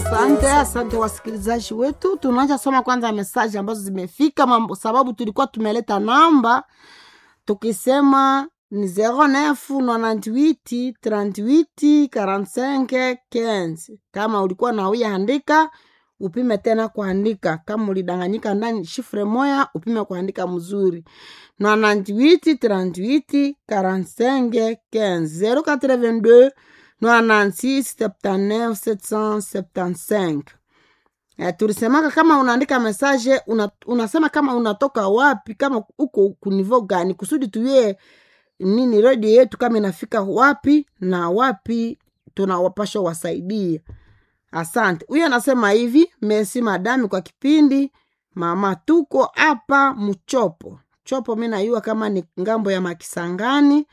Asante, asante wasikilizaji wetu. Tunaanza soma kwanza mesaji ambazo zimefika, mambo sababu tulikuwa tumeleta namba tukisema ni 09 98 38 45 15. Kama ulikuwa na uya andika upime tena kuandika. Kama ulidanganyika ndani shifre moya upime kuandika mzuri. 98 38 45 15 082 96 79 775 Eh, tulisemaka kama unaandika mesaje una, unasema kama unatoka wapi kama uko kunivo gani kusudi tuye nini redio yetu kama inafika wapi na wapi tunawapasha wasaidia asante huyo anasema hivi mesi madami kwa kipindi mama tuko hapa mchopo chopo mi nayua kama ni ngambo ya makisangani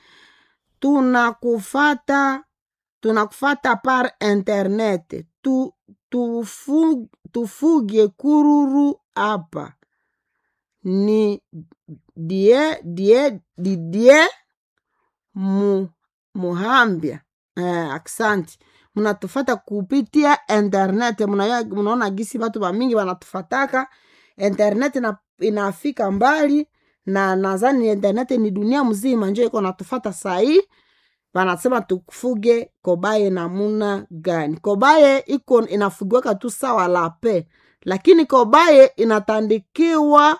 tunakufata tunakufata par internet tu, tufu, tufuge kururu hapa ni die die didie mu, muhambia eh, aksanti mnatufata kupitia internet Muna- mnaona gisi watu wamingi wanatufataka internet ina, inafika mbali na nadhani internet ni dunia mzima njo iko natufata sahii wanasema tufuge kobaye namuna gani kobaye iko inafugiwaka tu sawa lape lakini kobaye inatandikiwa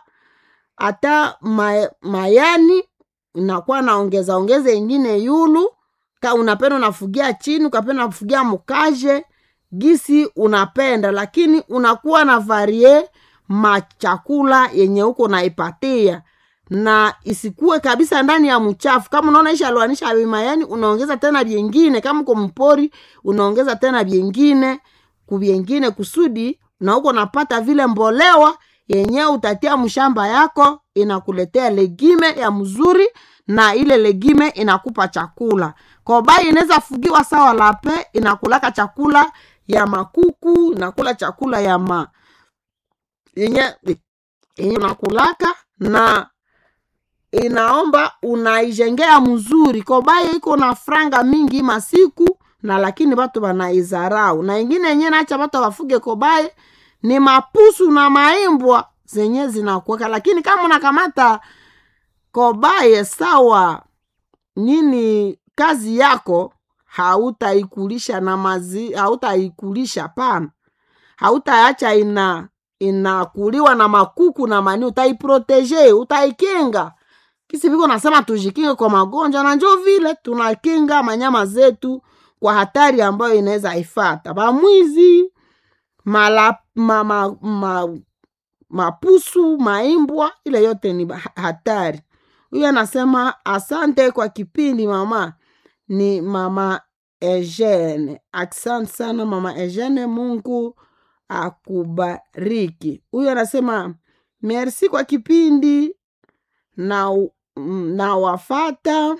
hata ma, mayani inakuwa naongeza ongeza ingine yulu ka unapenda unafugia chini ukapenda unafugia mkaje gisi unapenda lakini unakuwa na varie machakula yenye huko naipatia na isikuwe kabisa ndani ya mchafu kama unaona ishaloanisha vimayani unaongeza tena vyengine kama uko mpori unaongeza tena vyengine kuvyengine kusudi na huko napata vile mbolewa yenyewe utatia mshamba yako inakuletea legime ya mzuri na ile legime inakupa chakula kobai inaweza fugiwa sawa lape inakulaka chakula ya makuku inakula chakula ya ma yenye yenye unakulaka na inaomba unaijengea mzuri kobaye iko na franga mingi masiku na lakini watu wanaizarau na ingine yenyewe nacha watu wafuge kobaye ni mapusu na maimbwa zenye zinakuweka lakini kama unakamata kobaye sawa nini kazi yako hautaikulisha na mazi hautaikulisha pana hautaacha ina inakuliwa na makuku na mani utaiproteje utaikinga kisi viko nasema tujikinge kwa magonjwa na njo vile tunakinga manyama zetu kwa hatari ambayo inaweza ifata bamwizi mala ma, ma, ma, mapusu maimbwa ile yote ni ba- hatari huyu anasema asante kwa kipindi mama ni mama Eugene. Asante sana mama Eugene, Mungu akubariki. Huyu anasema merci kwa kipindi na na wafata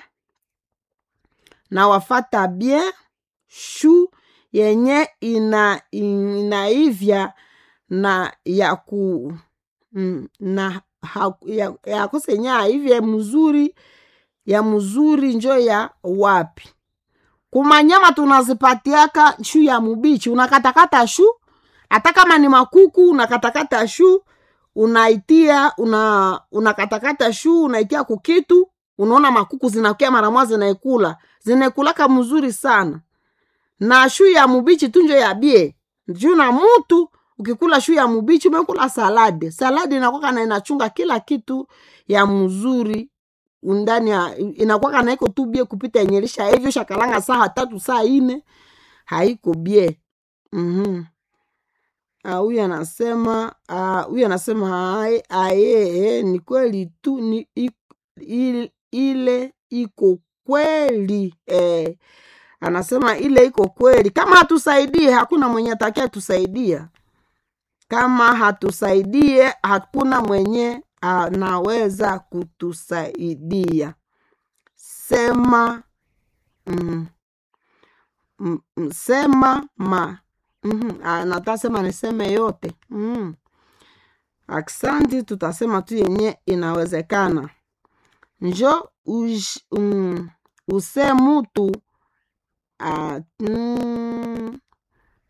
na wafata bien shu yenye ina inaivya na ya ku mm, na ha, ya, ya kusenye aivye mzuri ya mzuri njo ya wapi kumanyama tunazipatiaka shu ya mubichi unakatakata shu hata kama ni makuku unakatakata shu unaitia una unakatakata shu unaitia kukitu unaona makuku zinakia mara moja zinaikula zinaikulaka mzuri sana na shu ya mubichi tunjo ya bie juu na mutu ukikula shu ya mubichi umekula salade salade inakwaka na inachunga kila kitu ya mzuri ndani ya inakwaka na iko tu bie kupita enyelisha hivyo shakalanga saa tatu saa ine haiko bie mm-hmm. Ah, huyu anasema ah, huyu anasema aye, aye ni kweli tu ni, i, il, ile iko kweli eh, anasema ile iko kweli kama hatusaidie hakuna mwenye atakia tusaidia kama hatusaidie hakuna mwenye anaweza kutusaidia sema mm, mm, mm, sema ma mm, natasema niseme yote mm. aksanti tutasema tu yenye inawezekana njo uj, um, use mutu uh, mm,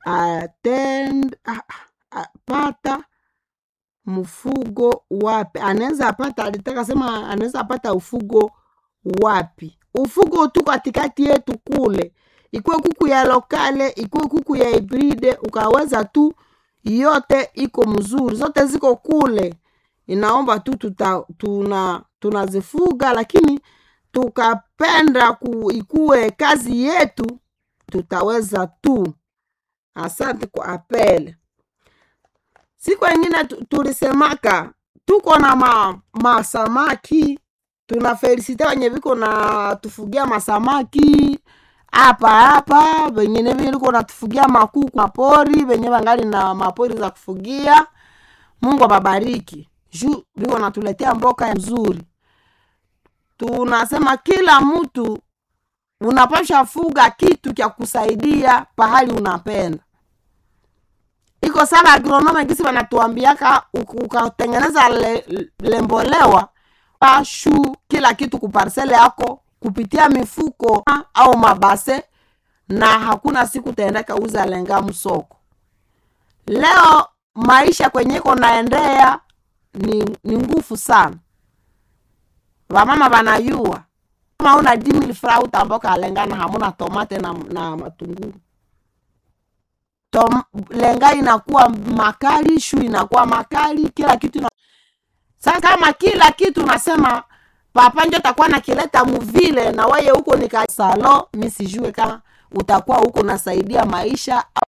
atend a- a- pata mfugo wapi anaweza apata alitaka sema anaweza apata ufugo wapi ufugo tu katikati yetu kule ikuwe kuku ya lokale ikuwe kuku ya hibride ukaweza tu yote iko mzuri zote ziko kule inaomba tu tuta, tuna tunazifuga lakini tukapenda ku, ikuwe kazi yetu tutaweza tu asante kwa apele siku ingine tu- tulisemaka tuko na ma, masamaki tuna felisite wenye viko na tufugia masamaki hapa hapa vengine viliko natufugia makuku mapori venye vangali na mapori za kufugia mungu ababariki juu viko natuletea mboka ya nzuri tunasema kila mtu unapasha fuga kitu cha kusaidia pahali unapenda iko sana agronome gisi wanatuambiaka uk- ukatengeneza le, lembolewa pashu kila kitu kuparsele yako kupitia mifuko ah, au mabase na hakuna siku taendeka uza lenga msoko leo maisha kwenyeko naendea ni, ni ngufu sana vamama vanayua kama una dimil fra utamboka alengana hamuna tomate na, na matunguru Tom, lenga inakuwa makali shu inakuwa makali kila kitu ina... sasa kama kila kitu unasema papa njo takuwa nakileta muvile na weye huko nikasalo mi sijue kama utakuwa huko nasaidia maisha au-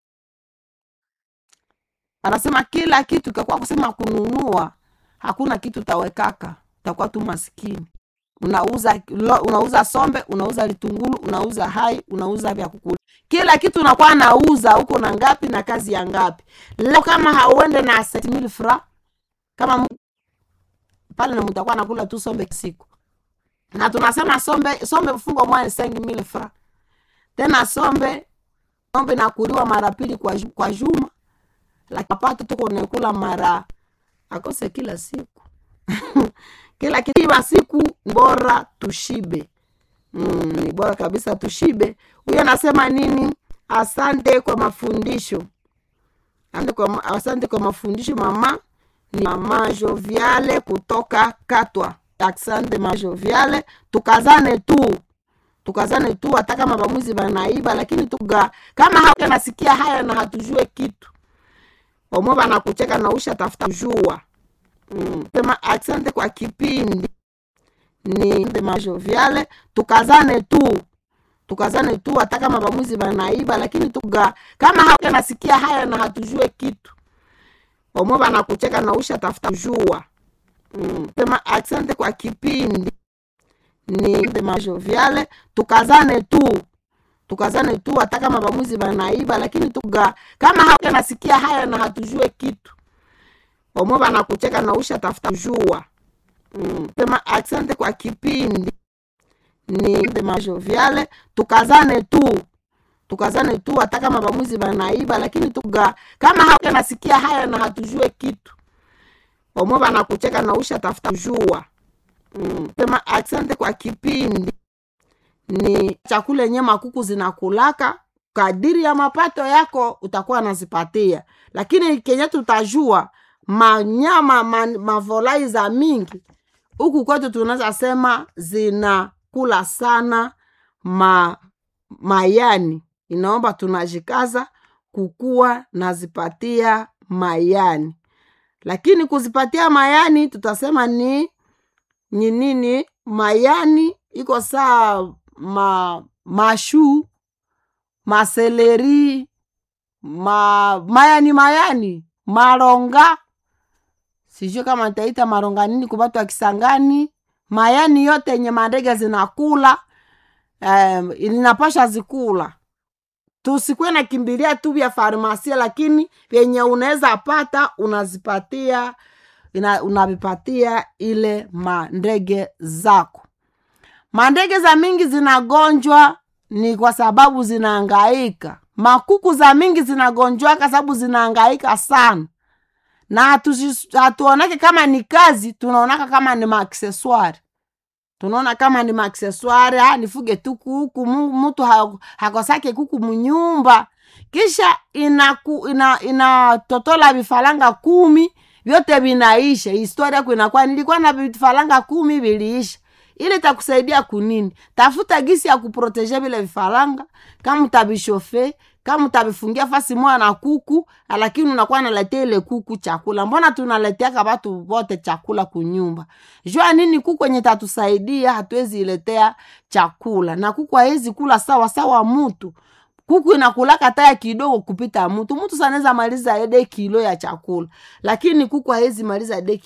anasema kila kitu kakuwa kusema kununua hakuna kitu tawekaka utakuwa tu maskini unauza lo, unauza sombe unauza litungulu unauza hai unauza vya kukula kila kitu unakuwa nauza huko na ngapi na kazi ya ngapi leo kama hauende na 7000 fra kama mu- pale na mtakuwa nakula tu sombe siku na tunasema sombe sombe mfungo mwa 5000 fra tena sombe sombe nakuliwa mara pili kwa, ju- kwa juma lakini mapato tuko nakula mara akose kila siku kila kitima siku ni bora tushibe mm, ni bora kabisa tushibe huyo anasema nini asante kwa mafundisho asante kwa, ma- asante kwa mafundisho mama ni mama joviale kutoka katwa asante mama joviale tukazane tu tukazane tu hata kama bamuzi banaiba lakini tuga kama hata nasikia haya na hatujue kitu omwe banakucheka na usha tafuta kujua mm. sema asante kwa kipindi ni majoviale tukazane tu tukazane tu hata kama bamuzi banaiba lakini tuga kama hata nasikia haya na hatujue kitu omwe banakucheka na usha tafuta kujua mm. sema asante kwa kipindi ni majoviale tukazane tu tukazane tu hata kama bamuzi banaiba lakini tuga kama hata nasikia haya na hatujue kitu omwe banakucheka na usha tafuta kujua mm. sema asante kwa kipindi ni majoviale tukazane tu tukazane tu hata kama bamuzi banaiba lakini tuga kama hata nasikia haya na hatujue kitu omwe banakucheka na usha tafuta kujua mm. sema asante kwa kipindi ni chakula yenye makuku zinakulaka kadiri ya mapato yako utakuwa nazipatia lakini kenye tutajua manyama ma, mavolai za mingi huku kwetu tunaweza sema zinakula sana ma, mayani inaomba tunajikaza kukuwa nazipatia mayani lakini kuzipatia mayani tutasema ni ni nini mayani iko saa ma mashu maseleri ma mayani mayani maronga sijui kama nitaita maronga nini kubatu wa kisangani mayani yote yenye mandege zinakula um, inapasha zikula tusikuwe na kimbilia tu vya farmasia lakini vyenye unaweza pata unazipatia ina, unavipatia ile mandege zako mandege za mingi zinagonjwa ni kwa sababu zinaangaika makuku za mingi zinagonjwaka sababu zinaangaika sana na hatusi- hatuonake kama ni kazi tunaonaka kama ni maakseswari tunaona kama ni maakseswari ah, nifuge tu kuku Mu- mtu ha- hakosake kuku munyumba kisha inaku, ina, inatotola vifaranga kumi vyote vinaisha historia yako inakuwa nilikuwa na vifaranga kumi viliisha ili takusaidia kunini tafuta gisi ya kuproteje vile vifaranga kama utabishofe kama utavifungia fasi moya na kuku lakini unakuwa naletea ile kuku chakula mbona tunaleteaka watu wote chakula kunyumba jua nini kuku enye tatusaidia hatuwezi iletea chakula na kuku hawezi kula sawa sawa mutu kuku inakulaka taya kidogo kupita mutu mutu sanaweza maliza ede kilo ya chakula lakini kuku hawezi maliza ede